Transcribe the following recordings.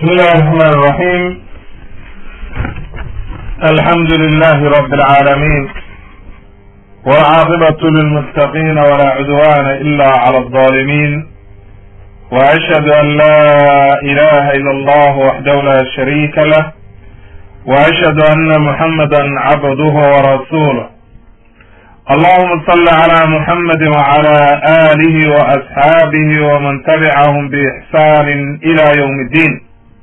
بسم الله الرحمن الرحيم الحمد لله رب العالمين والعاقبة للمتقين ولا عدوان إلا على الظالمين وأشهد أن لا إله إلا الله وحده لا شريك له وأشهد أن محمدا عبده ورسوله اللهم صل على محمد وعلى آله وأصحابه ومن تبعهم بإحسان إلى يوم الدين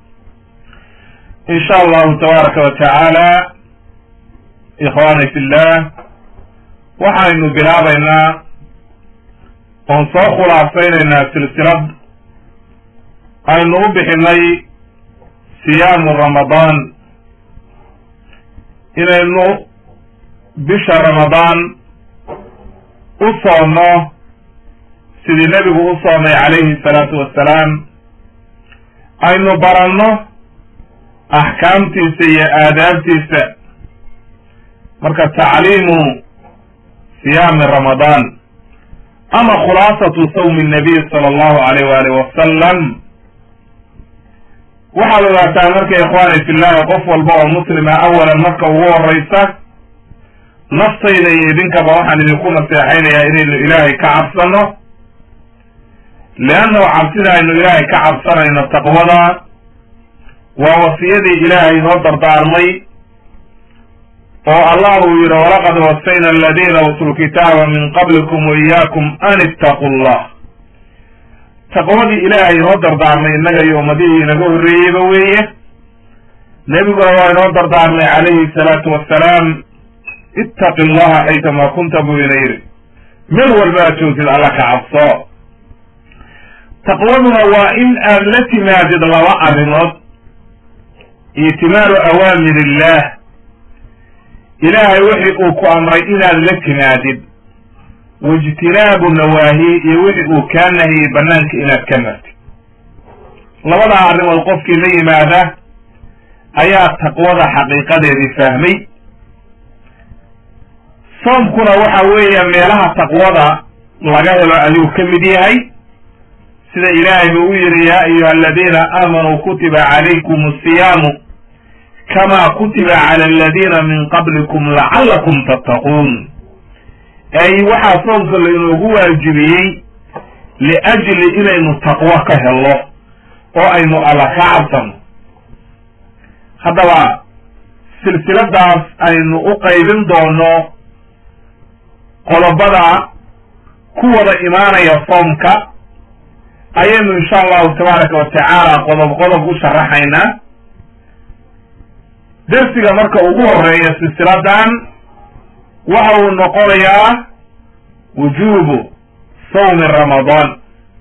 إن شاء الله تبارك وتعالى إخواني في الله waxaynu bilaabaynaa oon soo khulaasaynaynaa silsilad aynu u bixinay siyaamu ramadaan inaynu bisha ramadaan u soonno sidii nebigu u soomay calayhi salaatu wassalaam aynu baranno axkaamtiisa iyo aadaabtiisa marka tacliimu siyaami ramadaan ama khulaasatu sawmi nabiy sala allahu alayh waalih wasalam waxaad ogaataa marka ikhwaani fillahi qof walba oo muslima awalan marka ugu horeysa naftayda iyo idinkaba waxaan idinku naseexaynayaa inaynu ilaahay ka cabsano leannahu cabsida aynu ilaahay ka cabsanayno taqwada waa wasiyadii ilaahay noo dardaarmay oo allah uu yidhi walaqad wasayna aladiina utuu lkitaaba min qablikum wa iyaakum an ittaqu llah taqwadii ilaahay inoo dardaarmay innaga iyo ummadihii inaga horreeyeyba weeye nebiguna waa inoo dardaarmay calayhi salaatu wassalaam ittaqi llaha xaytama kunta buu ina yidhi meel walba aad joogtid alla ka cabso taqwaduna waa in aad la timaadid laba arrimood itimaalu awaamir illah ilaahay wixii uu ku amray inaad la timaadid waijtinaabu nawaahi iyo wixii uu kaa nahiyey banaanka inaad ka martid labadaa arrimood qofkii la yimaada ayaa taqwada xaqiiqadeedii fahmay soomkuna waxa weeya meelaha taqwada laga helo ayuu ka mid yahay sida ilaahay buu u yidhi yaa ayuha aladiina aamanuu kutiba calaykum asiyaamu kama kutiba cala aladiina min qablikum lacallakum tattaquun ay waxaa soomka lainoogu waajibiyey liajli inaynu taqwo ka helno oo aynu alla ka cabsano haddaba silsiladaas aynu u qaybin doono qodobada ku wada imaanaya soomka ayaynu insha allahu tabaaraka wa tacaala qodob qodob u sharaxaynaa dersiga marka ugu horeeya silsiladan waxa uu noqonayaa wujuubu sawmi ramadaan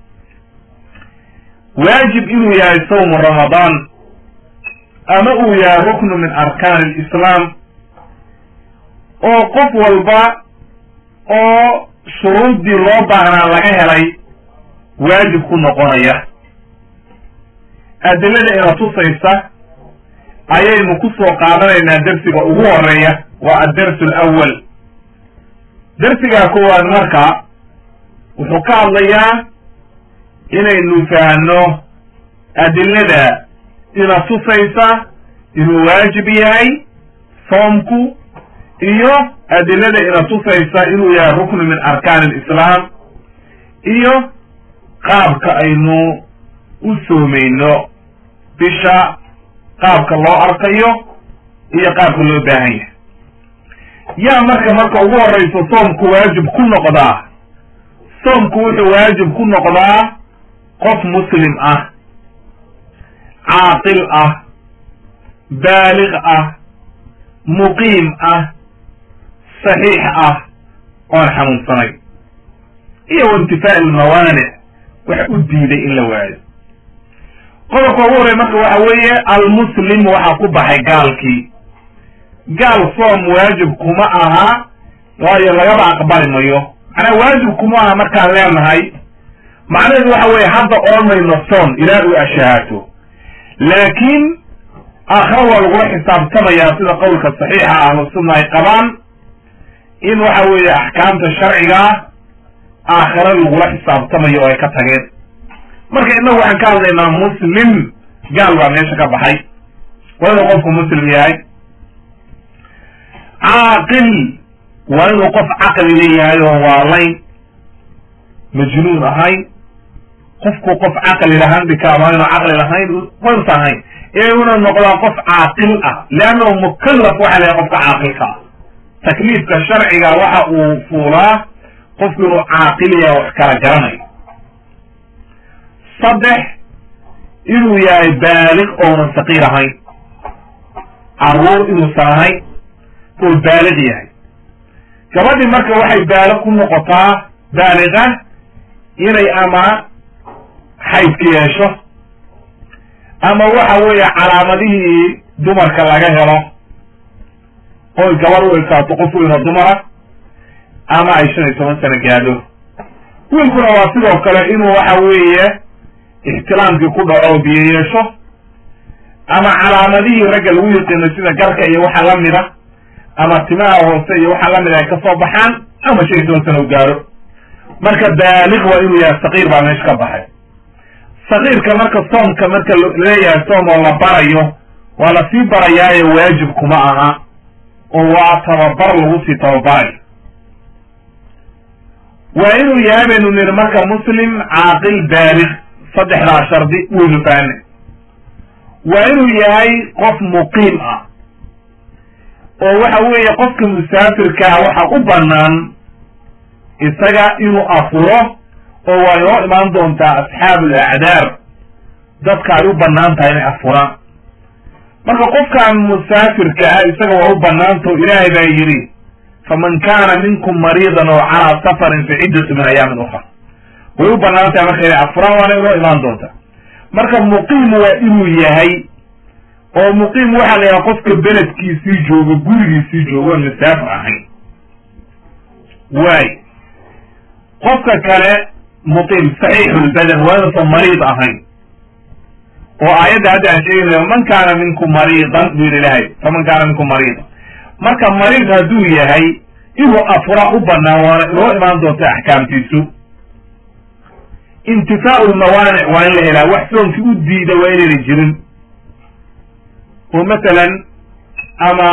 waajib inuu yahay sawmu ramadaan ama uu yahay ruknu min arkaan alislaam oo qof walba oo shuruuddii loo baahnaa laga helay waajib ku noqonaya adilada ina tusaysa ayaynu ku soo qaadanaynaa dersiga ugu horeeya waa addarsu alawal dersigaa koowaad marka wuxuu ka hadlayaa inaynu fahanno adilada ina tusaysa inuu waajib yahay soomku iyo adilada ina tusaysa inuu yahay ruknu min arkaan alislaam iyo qaabka aynu u soomayno bisha qaabka loo arkayo iyo qaabka loo baahan yahay yaa marka marka ugu horeyso soomku waajib ku noqdaa soomku wuxuu waajib ku noqdaa qof muslim ah caaqil ah baaliq ah muqiim ah saxiix ah oon xanuunsanay iyo waintifaa ilmawaanic wax u diiday in la waayo qodobka ugu horey marka waxa weeye almuslim waxaa ku baxay gaalkii gaal soom waajib kuma aha waayo lagaba aqbali mayo macnaa waajib kuma aha markaan leenahay macnaheedu waxa weeye hadda oomayno soon ilaa uu ashahaato laakiin aakhira waa lagula xisaabtamayaa sida qowlka saxiixa ahlu sunna ay qabaan in waxa weeye axkaamta sharcigaa aakhira lagula xisaabtamayo oo ay ka tageen marka innagu waxaan ka hadlaynaa muslim gaal baa meesha ka baxay waa inuu qofku muslim yahay caaqil waa inuu qof caqli leeyahay oo waalayn majnuun ahayn qofku qof caqli lahaan bika waa inuu caqli lahayn waysa ahayn ee una noqdaa qof caaqil ah leannahu mukallaf waxa lahay qofka caaqilka ah takliifka sharciga waxa uu fuulaa qofku inuu caaqil yahay wax kala garanayo saddex inuu yahay baaliq oonan saqiir ahayn caruur inuusan ahayn oo baaliq yahay gabadhii marka waxay baaliq ku noqotaa baaliqa inay ama xaydka yeesho ama waxa weeye calaamadihii dumarka laga helo oy gabadh u egtaato qof weynoo dumara ama ay shan iyo toban sano gaadho wiilkuna waa sidoo kale inuu waxa weeye ixtiraamkii ku dhaco biyo yeesho ama calaamadihii ragga lagu yiqiino sida garka iyo waxa lamida ama timaha hoose iyo waxa lamida ay kasoo baxaan ama shan iyo toban sano u gaadho marka baaliq waa inuu yahay saqiir baa meesha ka baxay saqiirka marka soomka marka leeyahay soom oo la barayo waa lasii barayaayo waajib kuma aha oo waa tababar lagu sii tababarayo waa inuu yahay baynu niri marka muslim caaqil baaliq saddexdaa shardi waynu faane waa inuu yahay qof muqiim ah oo waxa weeye qofka musaafirkaa waxa u banaan isaga inuu afuro oo waa inoo imaan doontaa asxaabu alacdaar dadka ay u banaan tahay inay afuraan marka qofkan musaafirka ah isaga waa u banaantao ilaahay baa yidhi faman kana minkum mariidan oo calaa safarin fi ciddatu min ayaamin ukra way u banaan tahay marka inay afuraan waana inoo imaan doontaa marka muqiim waa inuu yahay oo muqiim waxaa la yahay qofka beledkiisii joogo gurigiisii joogo oon masaafir ahayn waay qofka kale muqiim saxiixulbadan waa inuusan mariid ahayn oo aayadda hadda aan sheegaynayo man kaana minkum mariidan buu yidhi ilahay faman kaana minkum mariidan marka mariid hadduu yahay inuu afura u banaan waana inoo imaan doonta axkaamtiisu intifaau lmawaanic waa in la helaa wax soonkii u diida waa inayna jirin oo masalan ama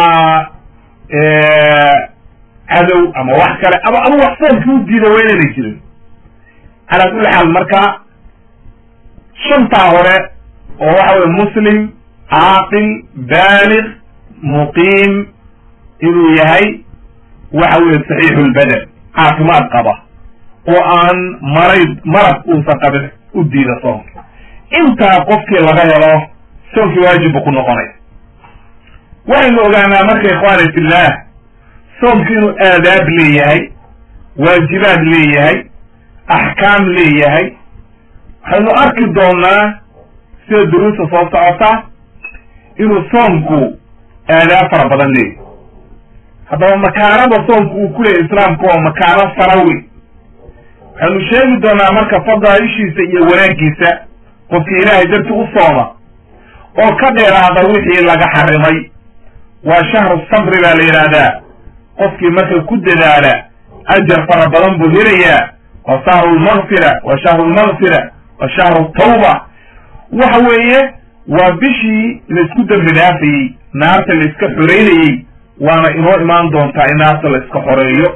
cadow ama wax kale ama ama wax soomkii u diida waa inayna jirin calaa kulli xaal marka shantaa hore oo waxa weye muslim caaqil baaliq muqiim inuu yahay waxa weye saxiixu lbadan caafimaad qaba oo aan marayd marad uusan qabin u diida soonka intaa qofkii laga helo soonkii waajib buu ku noqonaya waxaynu ogaanaa marka ikhwaani fillah soomki inuu aadaab leeyahay waajibaad leeyahay axkaam leeyahay waxaynu arki doonaa sida duruusta soo socota inuu soomku aadaab fara badan leeyahay haddaba makaanada soomku uu ku leeyahy islaamku waa makaano sarawi waxaynu sheegi doonaa marka fadaaishiisa iyo wanaaggiisa qofkii ilaahay darti u sooma oo ka dheeraada wixii laga xarimay waa shahru sabri baa la yidhaahdaa qofkii marka ku dadaala ajar fara badan buu helayaa waa shahru lmakfira waa shahru lmakfira waa shahru tawba waxa weeye waa bishii laisku dembi dhaafayey naarta la iska xoreynayey waana inoo imaan doontaa in naarta la iska xoreeyo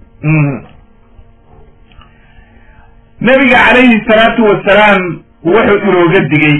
nabiga calayhi salaatu wasalaam wuxuu inooga digay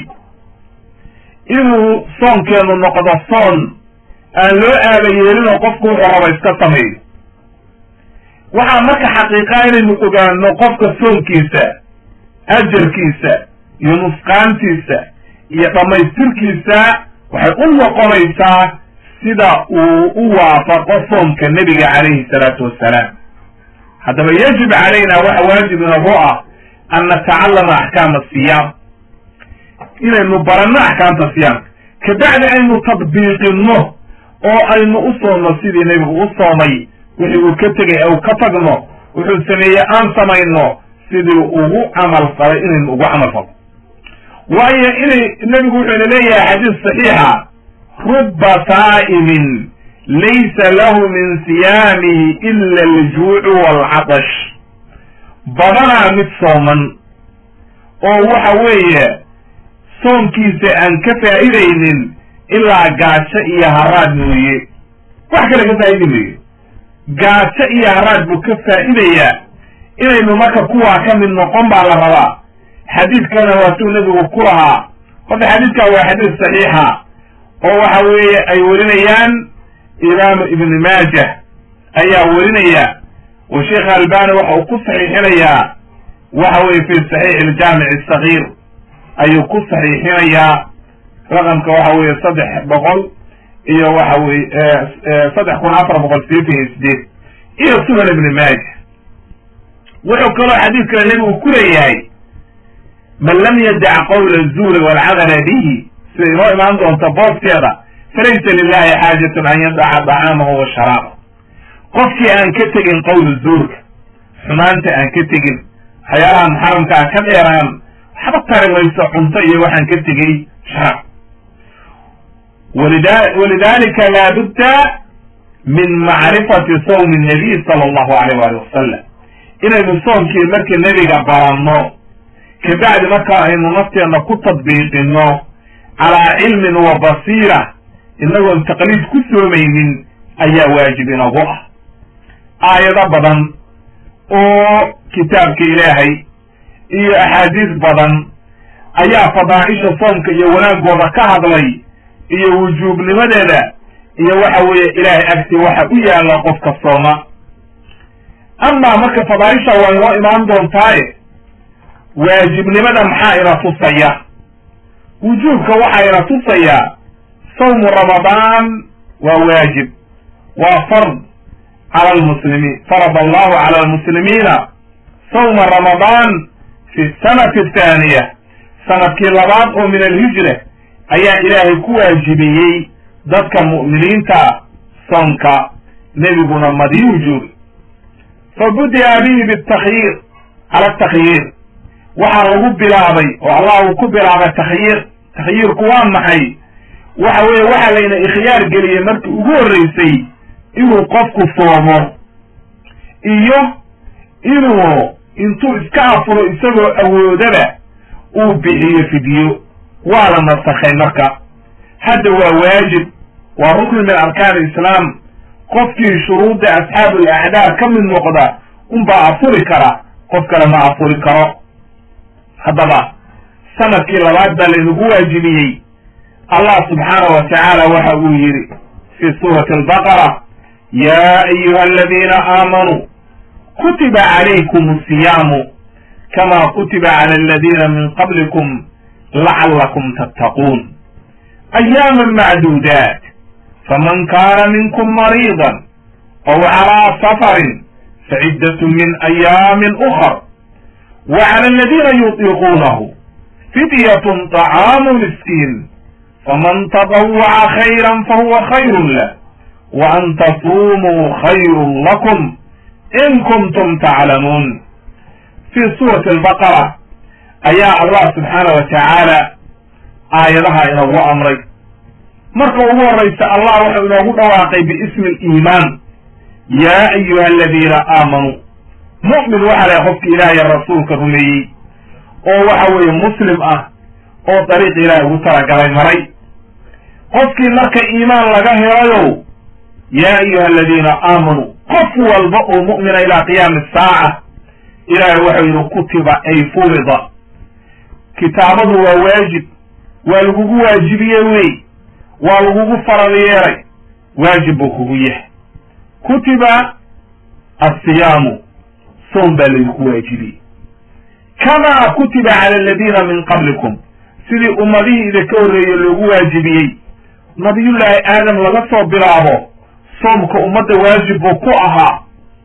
inuu soonkeenu noqdo soon aan loo aaba yeelinoo qofku wuxuu raba iska sameeyo waxaa marka xaqiiqaa inaynu ogaano qofka soonkiisa ajarkiisa iyo nusqaantiisa iyo dhammaystirkiisa waxay u noqonaysaa sida uu u waafaqo soomka nebiga calayhi salaatu wassalaam haddaba yajib calayna waxa waajib inagu ah an natacallama axkaama asiyaam inaynu baranno axkaamta siyaamka kabacdi aynu tadbiiqinno oo aynu u soomno sidii nebigu u soomay wixii uu ka tegay ou ka tagno wuxuu sameeyey aan samayno sidii ugu camal falay inaynu ugu camal falno waayo inay nebigu wuxuu ina leeyahay xadiis saxiixa rubba saa'imin laysa lahu min siyaamihi ila aljuucu waalcatash badanaa mid sooman oo waxa weeye soonkiisa aan ka faa'idaynin ilaa gaajo iyo haraad mooye wax kale ka faa'idi mayo gaajo iyo haraad buu ka faa'idayaa inaynu marka kuwaa ka mid noqon baa la rabaa xadiidkana waatuu nebigu ku lahaa horta xadiidkan waa xadiis saxiixa oo waxa weeye ay werinayaan imaamu ibni maajah ayaa werinaya wa sheekh albani waxa uu ku saxiixinayaa waxa weye fi saxiix aljaamic asagiir ayuu ku saxiixinayaa raqamka waxa weeye saddex boqol iyo waxa weye saddex kun afar boqol sideetan iyo sideed iyo sunan ibni maaja wuxuu kaloo xadiidkana nebigu ku leeyahay man lam yadac qawla zuuri walcamala bihi sida inoo imaan doonta booskeeda falaysa lilahi xaajatun an yadaca dacaamahu wa sharaaba qofkii aan ka tegin qawla zuurka xumaanta aan ka tegin waxyaalaha muxaramka aan ka dheeraan waxba tari mayso cunto iyo waxaan ka tegey sharaab walidalika laabudda min macrifati sawmi nabiy sala allahu alayh wali wasalam inaynu soomkii markii nebiga baranno kabacdi markaa aynu nafteenna ku tadbiiqino calaa cilmin wa basiira inagoon taqliid ku soomaynin ayaa waajib inagu ah aayado badan oo kitaabka ilaahay iyo axaadiis badan ayaa fadaaisha soomka iyo wanaagooda ka hadlay iyo wujuubnimadeeda iyo waxa weeye ilaahay agti waxa u yaalla qofka sooma amaa marka fadaaisha waa inoo imaan doontaaye waajibnimada maxaa ina tusaya wujuubka waxaa ina tusayaa sawmu ramadaan waa waajib waa fard cala almuslimiin farad allahu cala almuslimiina sawma ramadaan fi sanati athaaniya sanadkii labaad oo min alhijra ayaa ilaahay ku waajibiyey dadka mu'miniinta soonka nebiguna madiyuu joogi fa budi'a bihi bitakyiir cala takhyiir waxaa lagu bilaabay oo allah uu ku bilaabay takhyiir takhyiirku waa maxay waxa weeye waxaa layna ikhyaar geliyey markii ugu horreysay inuu qofku soomo iyo inuu intuu iska afuro isagoo awoodaba uu bixiyo fidyo waa la nasakhay marka hadda waa waajib waa rukni min arkaan islaam qofkii shuruudda asxaabu alacdaa ka mid noqda unbaa afuri kara qof kale ma afuri karo haddaba sanadkii labaad baa laynagu waajibiyey allah subxaanahu wa tacaala waxa uu yidhi fi suurati albaqara ya ayuha aladiina aamanuu kutiba calaykum asiyaamu kama kutiba cala aladiina min qablikum lacallakum tattaquun ayaaman macduudaat faman kaana minkum mariidan aw calaa safarin faciddatun min ayaamin ukar wa cala aladiina yutiiquunahu fidyatun طacaamu miskiin faman tطawaca khayra fahuwa khayru lah wa an tasumuu khayru lakum in kuntum taclamuun fi suurati albaqara ayaa allah subxaana wa tacaala aayadaha inoogu amray marka ugu horraysa allah wuxuu inoogu dhawaaqay biismi aliimaan yaa ayuha aladiina aamanuu mu'min waxaa lahay qofki ilaahay rasuulka rumeeyey oo waxa weeye muslim ah oo dariiq ilaahay ugu talagalay maray qofkii marka iimaan laga helayow yaa ayuha aladiina aamanuu qof walba oo mu'mina ilaa qiyaami saaca ilaahay waxau yidhi kutiba ay furida kitaabadu waa waajib waa lagugu waajibiye wey waa lagugu faral yeelay waajib buu kugu yahay kutiba asiyaamu soom baa laydinku waajibiyey kamaa kutiba cala aladiina min qablikum sidii ummadihii idinka horreeye loogu waajibiyey nabiyullaahi aadam laga soo bilaabo soomka ummadda waajib buu ku ahaa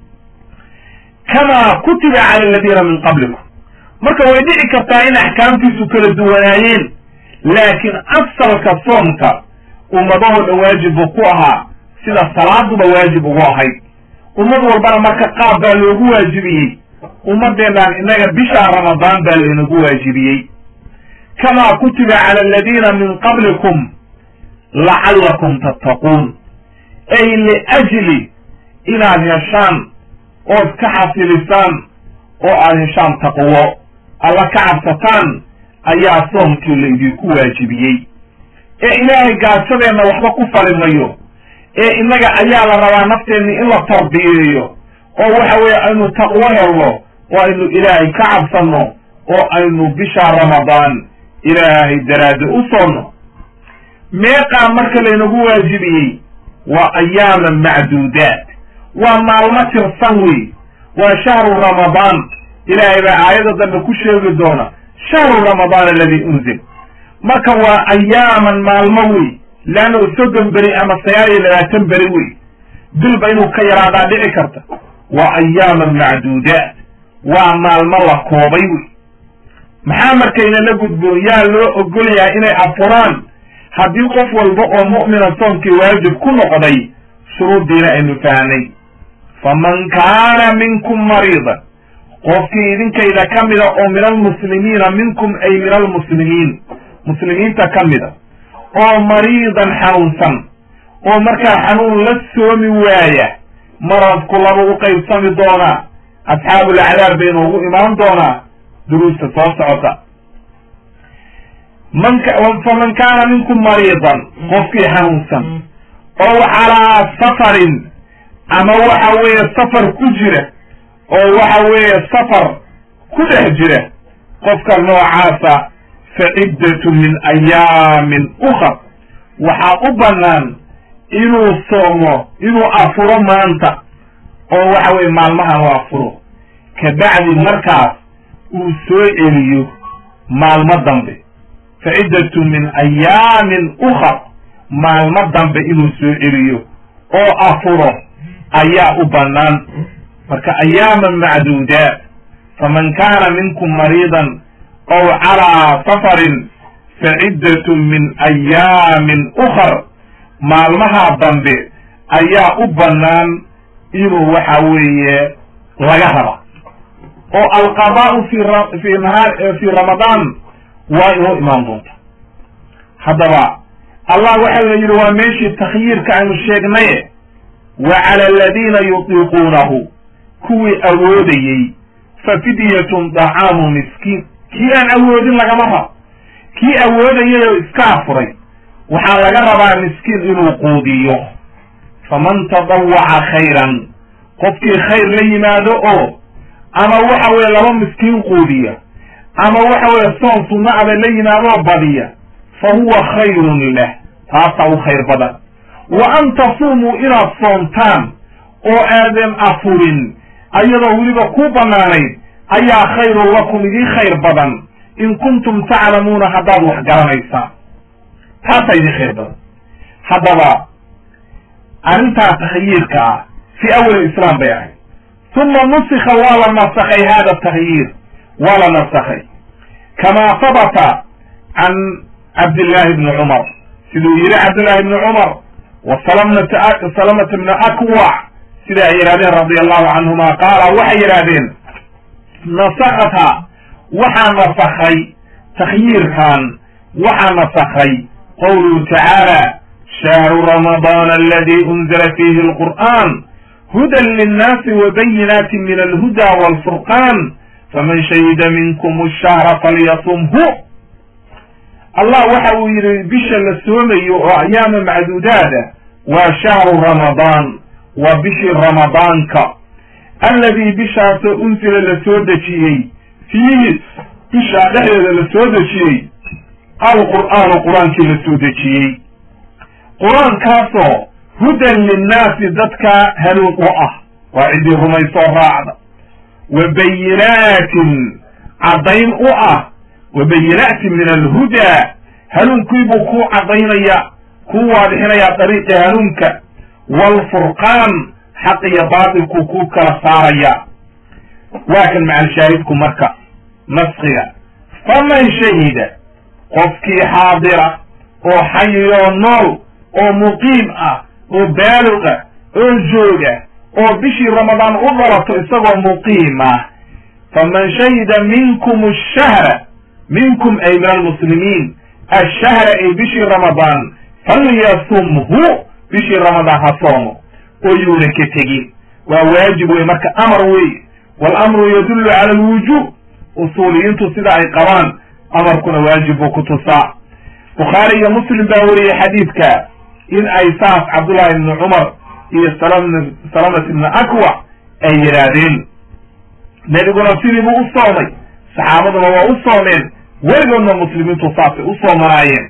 kamaa kutiba cala aladiina min qablikum marka way dhici kartaa in axkaamtiisu kala duwanaayeen laakiin asalka soomka ummadahoo dhan waajib buu ku ahaa sida salaaduba waajib ugu ahayd ummad walbana marka qaab baa loogu waajibiyey ummaddeennan innaga bishaa ramadaan baa laynagu waajibiyey kamaa kutiba cala aladiina min qablikum lacallakum tattaquun ay liajli inaad heshaan ood ka xasilisaan oo aad heshaan taqwo alla ka cabsataan ayaa soomkii laydinku waajibiyey ee ilaahay gaajadeenna waxba ku fali mayo ee innaga ayaa la rabaa nafteenni in la tarbiyeeyo oo waxa weeye aynu taqwo helno oo aynu ilaahay ka cabsanno oo aynu bisha ramadaan ilaahay daraadde u soonno meeqaa marka laynagu waajibiyey waa ayaaman macduudaat waa maalmo tirsan wey waa shahru ramadaan ilaahay baa aayadda dambe ku sheegi doona shahru ramadaan aladi unzil marka waa ayaaman maalmo wey leanna soddon beri ama sagaal iyo labaatan beri wey bilba inuu ka yaraadaa dhici karta waa ayaaman macduudaat waa maalmo la koobay wey maxaa markayna la gudboon yaa loo ogol yahay inay afuraan haddii qof walba oo mu'mina soonkii waajib ku noqday shuruuddiina aynu fahnay faman kaana minkum mariidan qofkii idinkayda ka mida oo min almuslimiina minkum ay min almuslimiin muslimiinta ka mida oo mariidan xanuunsan oo markaa xanuun la soomi waaya maradku laba u qaybsami doonaa asxaabulacdaab bay noogu imaan doonaa duruusta soo socota man faman kaana minkum mariidan qofkii xanuunsan oo calaa safarin ama waxa weeye safar ku jira oo waxa weeye safar ku dhex jira qofka noocaasa fa ciddatu min ayaamin ukhar waxaa u bannaan inuu soomo inuu afuro maanta oo waxa weye maalmahan u afuro kabacdi markaas uu soo celiyo maalmo dambe fa ciddatu min ayaamin ukhar maalmo dambe inuu soo celiyo oo afuro ayaa u bannaan marka ayaaman macduudaat faman kaana minkum mariidan ow calaa safarin fa ciddatu min ayaamin ukhar maalmaha dambe ayaa u bannaan inuu waxa weeye laga raba oo alqadaa'u fi fi nahaar fi ramadaan waa inoo imaan doonta haddaba allah waxauna yidhi waa meeshii takhyiirka aynu sheegnaye wa cala aladiina yutiiquunahu kuwii awoodayey fa fidyatun dacaamu miskiin kii aan awoodin lagama rabo kii awoodayay oo iska afuray waxaa laga rabaa miskiin inuu quudiyo faman tadawaca khayran qofkii khayr la yimaado oo ama waxa weeye laba miskiin quudiya ama waxa weeye soon sunna aba la yimaadoo badiya fa huwa khayrun lah taasaa u khayr badan wa an tasuumuu inaad soomtaan oo aadan afurin ayadoo weliba ku bannaanayd ayaa khayrun lakum idii khayr badan in kuntum taclamuuna haddaad wax garanaysaan taasaa idii khayr badan haddaba arrintaa takhyiirka ah fi awal islaam bay ahayd uma nusika waa la nasakhay hada takhyiir waa la nasakhay kama habata can cabdillahi bni cumar siduu yihi cabdillahi bni cumar wa salamata bni akwac sida ay yidhahdeen radi allahu canhuma qaala waxay yidhahdeen nasakatha waxaa nasakhay takhyiirkan waxaa nasakhay qawluhu tacaala shahru ramadaan aladi unzila fihi alqur'an hudan linnaasi wabayinaati min alhuda walfurqan faman shahida minkum ashahra falyasumhu allah waxa uu yidhi bisha la soomayo oo ayaama macduudaada waa shahru ramadaan waa bishii ramadaanka alladii bishaasoo unsila la soo dejiyey fiihi bishaa dhexdeeda la soo dejiyey alqur'aanu qur-aankii la soo dejiyey qur-aankaasoo hudan linnaasi dadka hanuun u ah waa ciddii rumaysoo raacda wa bayinaatin caddayn u ah wa bayinaatin min alhudaa hanuunkiibuu kuu caddaynaya kuu waadixinayaa dariiqi hanuunka waalfurqaan xaq iyo baatilkuu kuu kala saaraya waa kan macalshaahidku marka naskiga faman shahida qofkii xaadira oo xayiyoo nool oo muqiim ah oo baalog ah oo jooga oo bishii ramadaan u dhalato isagoo muqiim ah faman shahida minkum ashahra minkum ay min almuslimiin ashahra ay bishii ramadaan falyasumhu bishii ramadaan ha soomo oo yuuna ka tegin waa waajib wey marka amar wey waalamru yadullu cala alwujuub usuuliyiintu sida ay qabaan amarkuna waajib buu ku tusaa bukhaari iyo muslim baa weriyey xadiidka in ay saas cabdullahi ibni cumar iyo salam salamat ibni akwa ay yidhaahdeen nebiguna sidii buu u soomay saxaabaduna waa u soomeen weligoodna muslimiintu saasay u soomanaayeen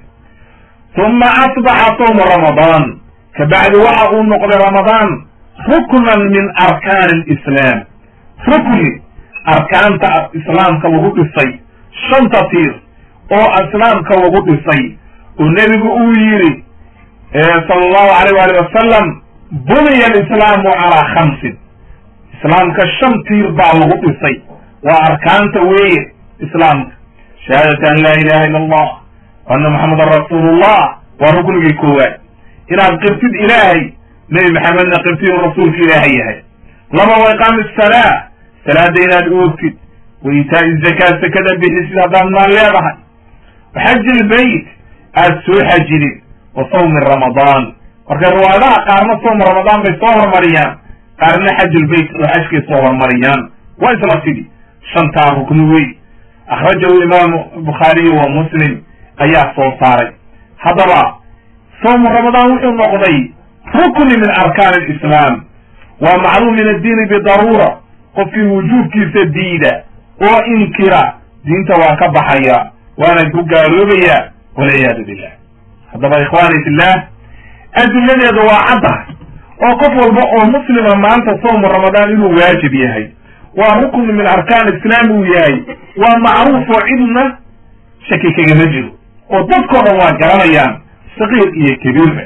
uma asbaxa sawma ramadaan kabacdi waxa uu noqday ramadaan ruknan min arkaani alislaam rukni arkaanta islaamka lagu dhisay shanta tiir oo islaamka lagu dhisay oo nebigu uu yidhi sala allahu alayh waali wasalam buniya alislaamu calaa khamsin islaamka shan tiir baa lagu dhisay waa arkaanta weeye islaamka shahaadati an laa ilaha illa allah ana maxamedan rasuulullah waa ruknigii koowaad inaad qirtid ilaahay nebi maxamedna qirtid inuu rasuulka ilaahay yahay laba wa iqaami salaa salaada inaad oogtid wa iitaa'i zakaa sakada bixisid haddaad maal leedahay wa xaji ilbayt aad soo xajidid wa sawmi ramadaan marka riwaayadaha qaarna sawma ramadaan bay soo hormariyaan qaarna xajulbayt oo xajkay soo hormariyaan waa isla sidii shantaa rukni wey akhrajahu imaamu bukhaariyi wa muslim ayaa soo saaray haddaba sawmu ramadaan wuxuu noqday rukni min arkaan alislaam waa macluum min addiini bidaruura qofkii wujuubkiisa diida oo inkira diinta waa ka baxaya waana ku gaaloobaya walciyaadu billah haddaba ikhwaani fillah adiladeedu waa cadda oo qof walba oo muslima maanta sawmu ramadaan inuu waajib yahay waa rukni min arkaan islaam uu yahay waa macruuf oo cidna shaki kagama jiro oo dadkao dhan waa garanayaan saqiir iyo kabiirba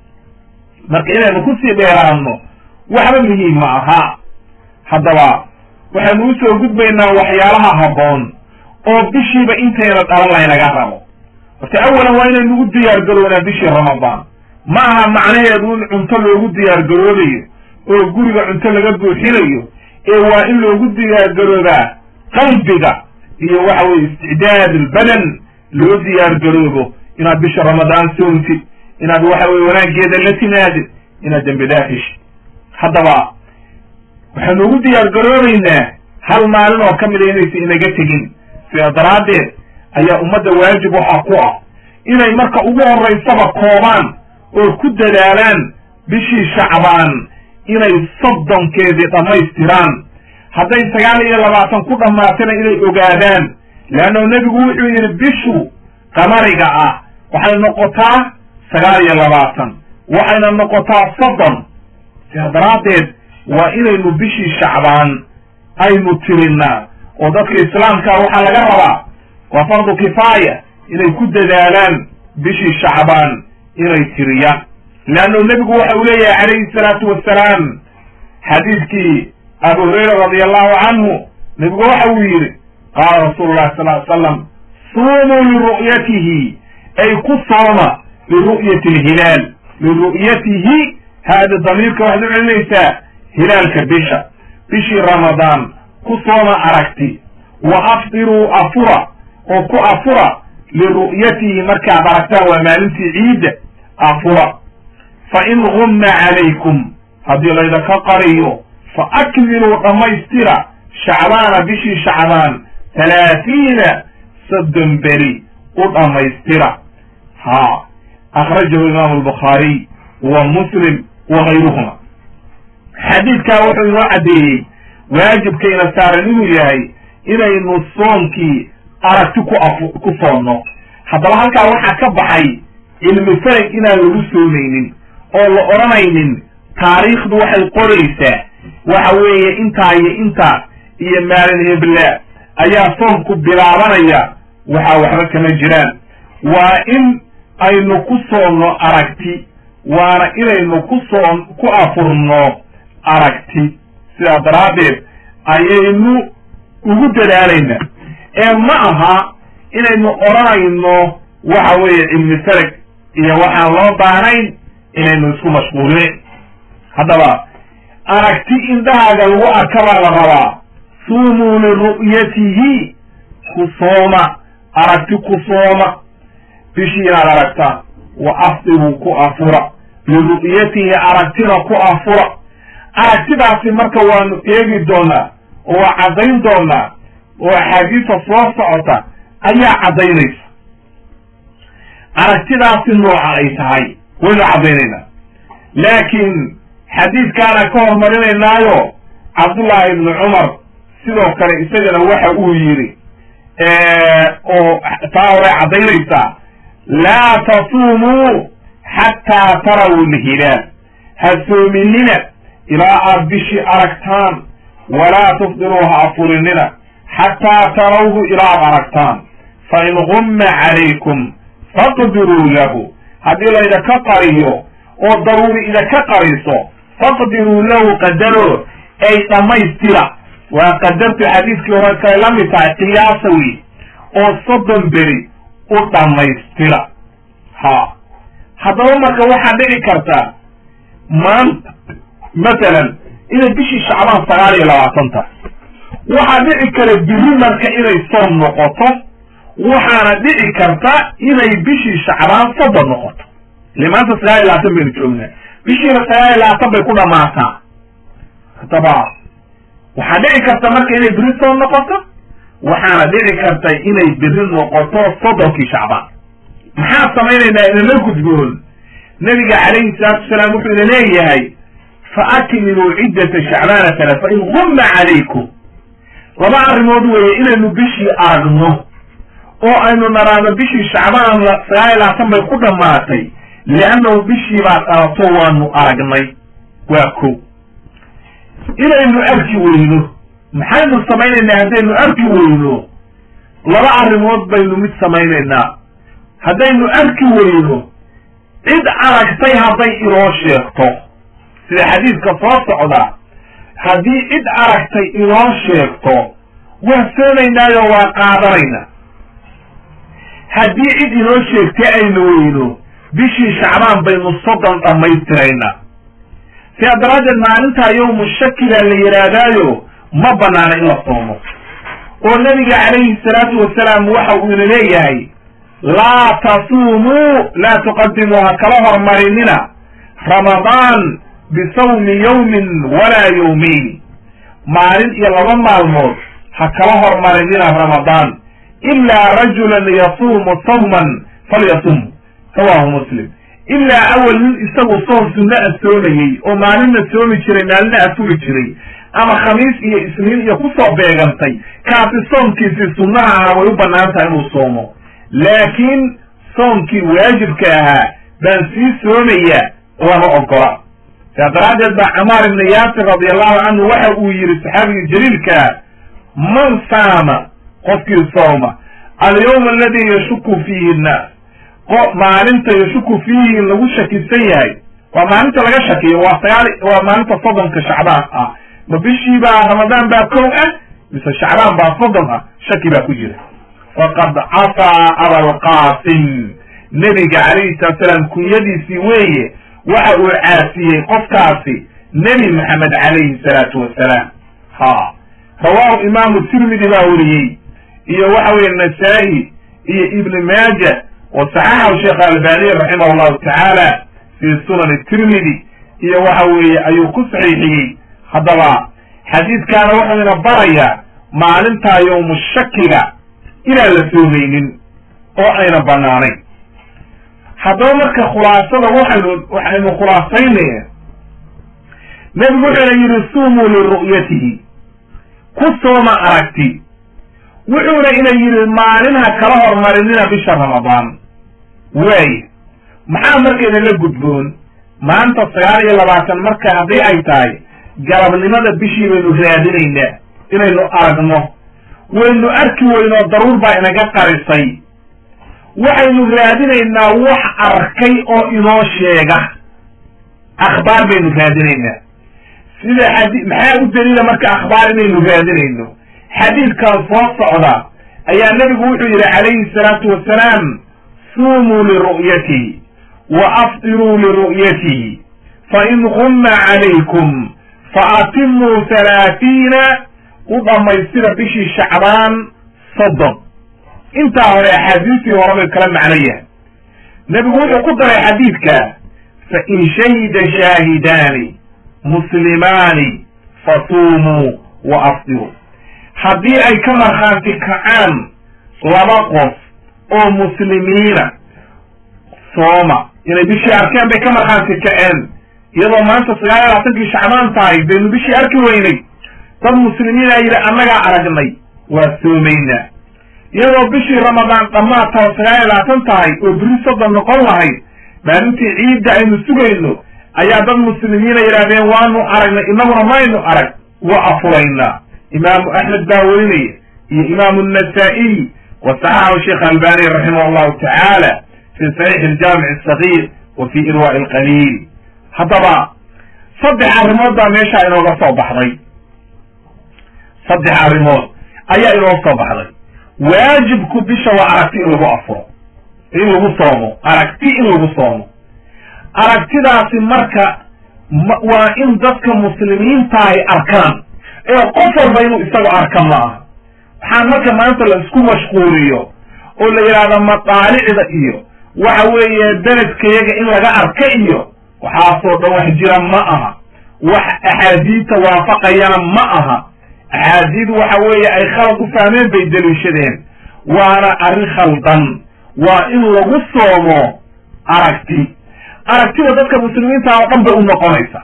marka inaynu kusii dheeraano waxba muhiim ma aha haddaba waxaynu usoo gudbaynaa waxyaalaha habboon oo bishiiba intayna dhalan laynaga rabo horta awalan waa inaynu u diyaar garownaa bishii ramadaan ma aha macnaheedu in cunto loogu diyaar garoobayo oo guriga cunto laga buuxinayo ee waa in loogu diyaar garoobaa qalbiga iyo waxa weye isticdaad albadan loo diyaar garoobo inaad bisha ramadaan soontid inaad waxa weye wanaaggeeda la timaadid inaad dembi dhaafishid haddaba waxaanu ugu diyaar garoobaynaa hal maalin oo ka mida inaysa inaga tegin sidaa daraaddeed ayaa ummadda waajib waxaa ku ah inay marka ugu horaysaba koobaan oo ku dadaalaan bishii shacbaan inay soddonkeedii dhammaystiraan hadday sagaal iyo labaatan ku dhammaatana inay ogaadaan leannahu nebigu wuxuu yidhi bishu qamariga ah waxay noqotaa sagaal iyo labaatan waxayna noqotaa soddon sidaa daraaddeed waa inaynu bishii shacbaan aynu tirinaa oo dadka islaamka waxaa laga rabaa waa fardu kifaaya inay ku dadaalaan bishii shacbaan inay tiriyaan leannahu nebigu waxa uu leeyahay calayhi salaatu wassalaam xadiidkii abu hurayra radi allahu canhu nebigu waxa uu yidhi qaala rasuulu llahi sal ly slam suumuu liru'yatihi ay ku sooma liru'yati alhilaal liru'yatihi haada damiirka waxaad u celinaysaa hilaalka bisha bishii ramadaan ku sooma aragti wa afdiruu afura oo ku afura liru'yatihi markaad aragtaan waa maalintii ciidda afura fa in gumma calaykum haddii laydaka qariyo fa akmiluu dhammaystira shacbaana bishii shacbaan talaatiina soddon beri u dhammaystira ha akhrajahu imaamu albukhaariy wa muslim wa gayruhuma xadiidkaa wuxuu inoo caddeeyey waajibkayna saaran inuu yahay inaynu soomkii aragti ku af ku soonno haddaba halkaa waxaa ka baxay cilmi farag inaan lagu soomaynin oo la odhanaynin taariikhdu waxay qoraysaa waxa weeye intaa iyo intaa iyo maalin hebla ayaa soomku bilaabanaya waxaa waxba kama jiraan waa in aynu ku soonno aragti waana inaynu ku soon ku afurno aragti sidaa daraaddeed ayaynu ugu dadaalaynaa ee ma aha inaynu odhanayno waxa weeye cilmi farag iyo waxaan loo baahnayn inaynu isku mashquulin haddaba aragti indhahaaga lagu arka baa la rabaa suumuu liru'yatihi ku sooma aragti ku sooma bishii inaad aragtaan wa afdiruu ku afura liru'yatihi aragtina ku afura aragtidaasi marka waanu eegi doonaa oo waa caddayn doonaa oo axaadiista soo socota ayaa caddaynaysa aragtidaasi nooca ay tahay waynu caddaynaynaa laakiin xadiidkaana ka hormarinaynaayo cabdullaahi ibnu cumar sidoo kale isagana waxa uu yidhi oo taa hore caddaynaysaa laa tasuumuu xataa taraw lhilaal ha soominina ilaa aad bishii aragtaan walaa tufdiruu ha afurinina xataa tarawhu ilaa aad aragtaan fain gumma calaykum faqdiruu lahu haddii laydaka qariyo oo daruuri idaka qariso faqdiruu lahu qadaro ay dhammaystira waa qadartu xadiiskii hore kale la mid tahay qiyaasa wey oo soddon beri u dhammaystira ha haddaba marka waxaa dhici karta maanta masalan inay bishii shacbaan sagaal iyo labaatan tahay waxaa dhici kara biri marka inay soom noqoto waxaana dhici karta inay bishii shacbaan soddon noqoto ile maanta sagaal iyo labaatan baynu joognaa bishiina sagaal iyo labaatan bay ku dhamaataa haddaba waxaa dhici karta marka inay biri soom noqoto waxaana dhici karta inay biri noqoto soddonkii shacbaan maxaa samaynaynaa inala gudboon nabiga calayhi salaatu wasalaam wuxuu ina leeyahay fa akmiluu ciddata shacbaana tala fa in gumma calaykum laba arrimood weeye inaynu bishii aragno oo aynu naraano bishii shacbaan sagaal iyo labaatan bay ku dhammaatay liannahu bishii baa dhalato waanu aragnay waa ko inaynu arki weyno maxaynu samaynaynaa haddaynu arki weyno laba arrimood baynu mid samaynaynaa haddaynu arki weyno cid aragtay hadday inoo sheegto sida xadiidka soo socda haddii cid aragtay inoo sheegto waa soomaynaayo waa qaadanaynaa haddii cid inoo sheegtay aynu weyno bishii shacbaan baynu soddon dhammaystiraynaa sidaa daraaddeed maalintaa yowmu shakila la yidhaahdaayo ma banaana in la soomo oo nabiga calayhi salaatu wasalaam waxa uu ina leeyahay laa tasuumuu laa tuqadimuu ha kala hormarinina ramadaan bisawmi yawmin walaa yawmayn maalin iyo laba maalmood ha kala hormarinina ramadaan ilaa rajulan yasuumu sawman falyasum rawahu muslim ilaa awal nin isagu soom sunno a soomayey oo maalinna soomi jiray maalina afuri jiray ama khamiis iyo isniin iyo kusoo beegantay kaasi soomkiisii sunnaha ahaa way u bannaan tahay inuu soomo laakiin soomkii waajibka ahaa baan sii soomaya lama ogola saa daraaddeed baa camaar ibni yaasir radiallahu canhu waxa uu yidhi saxaabigii jaliilkaa man saama qofkii sooma alyawma aladi yashuku fiihi nnaas maalinta yashuku fiihi lagu shakisan yahay waa maalinta laga shakiyo waa sagaal waa maalinta soddonka shacbaan ah ma bishii baa ramadaan baa kow ah mise shacbaan baa soddon ah shaki baa ku jira faqad casaa abalqaasim nebiga calayhi salatu salaam kunyadiisii weeye waxa uu caasiyey qofkaasi nebi maxamed calayhi salaatu wasalaam ha rawaahu imaamu tirmidi baa weriyey iyo waxa weeye nasaa-i iyo ibni maaja wa saxaxahu sheekh albaniy raximah allahu tacaala fii sunani tirmidi iyo waxa weeye ayuu ku saxiixiyey haddaba xadiidkaana wuxuu ina barayaa maalintaa yowmu shakiga inaan la soomaynin oo ayna banaanayn haddaba marka khulaasada waxaynu waxaynu khulaasaynaya nebigu wuxuuna yidhi suumuu liru'yatihi ku sooma aragti wuxuuna ina yidhi maalinha kala hormarinina bisha ramadaan waaye maxaa markayna la gudboon maanta sagaal iyo labaatan marka haddii ay tahay galabnimada bishii baynu raadinaynaa inaynu aragno waynu arki weynoo daruur baa inaga qarisay waxaynu raadinaynaa wax arkay oo inoo sheega akhbaar baynu raadinaynaa sida xadi maxaa u daliila marka akhbaar inaynu raadinayno xadiidkan soo socda ayaa nebigu wuxuu yidhi calayhi salaatu wasalaam suumuu liru'yatihi wa afdiruu liru'yatihi fain gumma calaykum faatimuu halaatiina u dhammaystira bishii shacbaan soddon intaa hore axaadiistii hore bay kala macno yahay nebigu wuxuu ku daray xadiidka fain shahida shaahidaani muslimaani fasuumuu wa afdiruu haddii ay ka markhaanti kacaan laba qof oo muslimiina sooma inay bishii arkeen bay ka markhaanti kaceen iyadoo maanta sagaal iyo labaatankii shacbaan tahay baynu bishii arki weynay dad muslimiina yidhi annagaa aragnay waa soomaynaa iyadoo bishii ramadaan dhammaad taho sagaal iyo labaatan tahay oo beri soddon noqon lahayd maalintii ciidda aynu sugayno ayaa dad muslimiina yidhahdeen waanu aragnay inaguna maynu arag wa afuraynaa imaamu axmed baa werinaya iyo imaamu nasaa-iy wa saxaxahu sheekh albani raximah allahu tacaala fi saxiix aljaamic asagiir wa fi irwaa'i alqaliil haddaba saddex arrimood baa meeshaa inooga soo baxday saddex arrimood ayaa inoo soo baxday waajibku bisha waa aragti in lagu afuro in lagu soomo aragti in lagu soomo aragtidaasi marka waa in dadka muslimiinta ay arkaan ee qof walba inuu isagu arka ma aha waxaan marka maanta la isku mashquuliyo oo la yidhaahdo madaalicda iyo waxa weeye beledkayaga in laga arka iyo waxaasoo dhan wax jira ma aha wax axaadiidta waafaqayana ma aha axaadiid waxa weeye ay khalad u fahmeen bay deliishadeen waana arrin khaldan waa in lagu soomo aragti aragtida dadka muslimiinta oo dhan bay u noqonaysa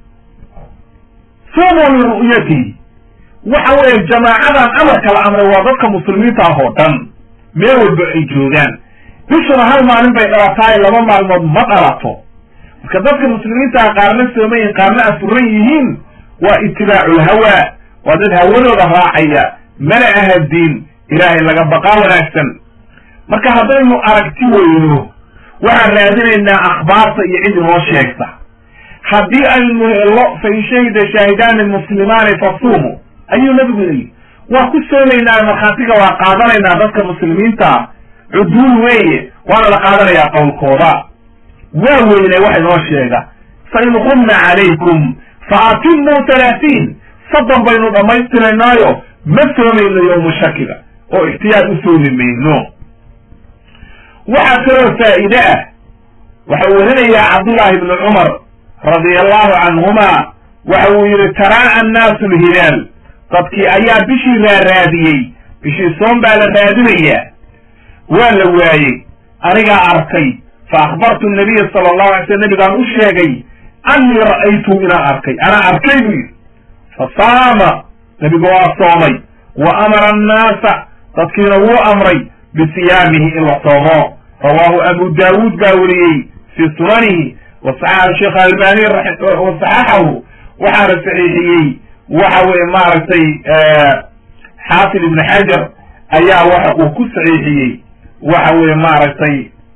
suumu liru'yatihi waxa weeye jamaacadan amarka la amray waa dadka muslimiinta ah oo dhan meel walba ay joogaan bishuna hal maalin bay dhalataay laba maalmood ma dhalato marka dadka muslimiintaha qaarna soomayin qaarna afuran yihiin waa itibaaculhawa waa dad hawadooda raacaya mana aha diin ilaahay laga baqaa wanaagsan marka haddaynu aragti weyno waxaan raadinaynaa akhbaarta iyo cid inoo sheegta haddii aynu helo fain shahida shaahidaani muslimaani fasuumu ayuu nabigu yidhi waa ku soomaynaa markhaatiga waa qaadanaynaa dadka muslimiinta cuduul weeye waana la qaadanayaa qowlkooda waa weynay wax inoo sheega fa in qumna calaykum fa atimuu talaatiin soddon baynu dhammaystiraynaayo ma soomayno yowmu shakiga oo ixtiyaar u soomi mayno waxaa kaloo faa'iide ah waxa uu warinayaa cabdullaahi ibnu cumar radia allahu canhuma waxa uu yidhi taraa'a annaasu alhilaal dadkii ayaa bishii raaraadiyey bishii soon baa la raadinayaa waa la waayey anigaa arkay fa akhbartu nabiya sala allahu alay slam nabigaan u sheegay annii ra'aytuhu inaan arkay anaa arkay buu yidhi fa saama nebigu waa soomay wa amara annaasa dadkiina wuu amray bisiyaamihi in la soomo rawaahu abu daawuud baa weriyey fii sunanihi wa saxaxahu sheekh albani wa saxaxahu waxaana saxiixiyey waxa weye maaragtay xaafid ibn xajar ayaa waxa uu ku saxiixiyey waxa weye maaragtay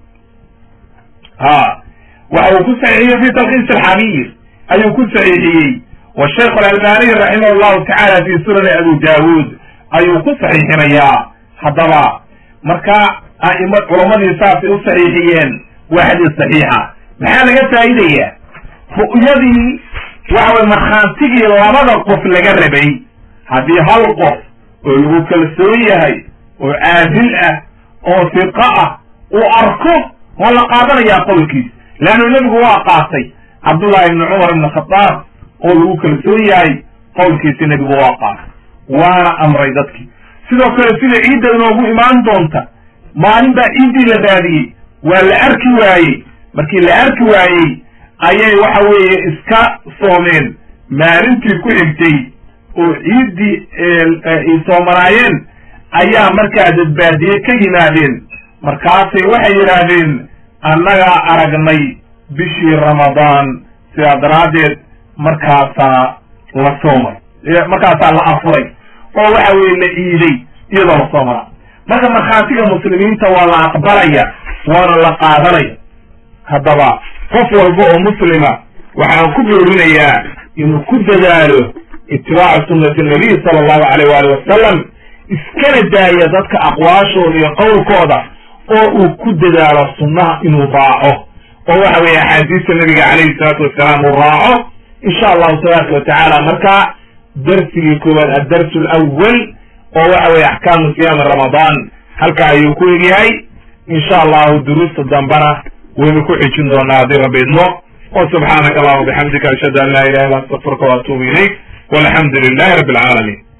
ha waxa uu ku saxiixiyey fi talkiis alxabiir ayuu ku saxiixiyey wa sheikh alalbaniy raximah allahu tacala fi sunani abu daawuud ayuu ku saxiixinayaa haddaba marka a'ima culamadii saasay u saxiixiyeen waa xadiis saxiixa maxaa laga faa'iidayaa ru'yadii waxa weye markhaantigii labada qof laga rabay haddii hal qof oo lagu kalsoon yahay oo caadil ah oo fiqo ah uu arko waa la qaadanayaa qowlkiis leannu nebigu waa qaatay cabdullahi ibni cumar ibni khadaab oo lagu kalsoon yahay qowlkiisi nebigu waa qaatay waana amray dadkii sidoo kale sida ciidda inoogu imaan doonta maalin baa ciiddii la raadiyey waa la arki waayey markii la arki waayey ayay waxa weeye iska soomeen maalintii ku xigtay oo ciiddii ay soomanaayeen ayaa markaa dadbaadiye ka yimaadeen markaasay waxay yidhaahdeen annagaa aragnay bishii ramadaan sidaa daraaddeed markaasaa la soomay markaasaa la afuray oo waxa weeye la iiday iyadoo la soomanaa marka markhaatiga muslimiinta waa la aqbalaya waana la qaadanaya haddaba qof walba oo muslima waxaan ku boorinayaa inuu ku dadaalo itibaacu sunnati nabiy sala allahu alayh waali wasalam iskana daaya dadka aqwaashooda iyo qowlkooda oo uu ku dadaalo sunnaha inuu raaco oo waxa weeye axaadiista nabiga calayhi salaatu wasalaam uu raaco insha allahu tabaaraka watacaala markaa darsigii koowaad addarsu alawal oo waxa weeye axkaamu siyaami ramadaan halka ayuu ku egyahay insha allahu duruusta dambana waynu ku xijin doonaa haddii rabbi idmo wa subxaanaka allahuma bixamdika ashhadu an laa ilaha illa astaqfiruka wa atuubu ilayk walxamdu lilahi rabbi alcaalamiin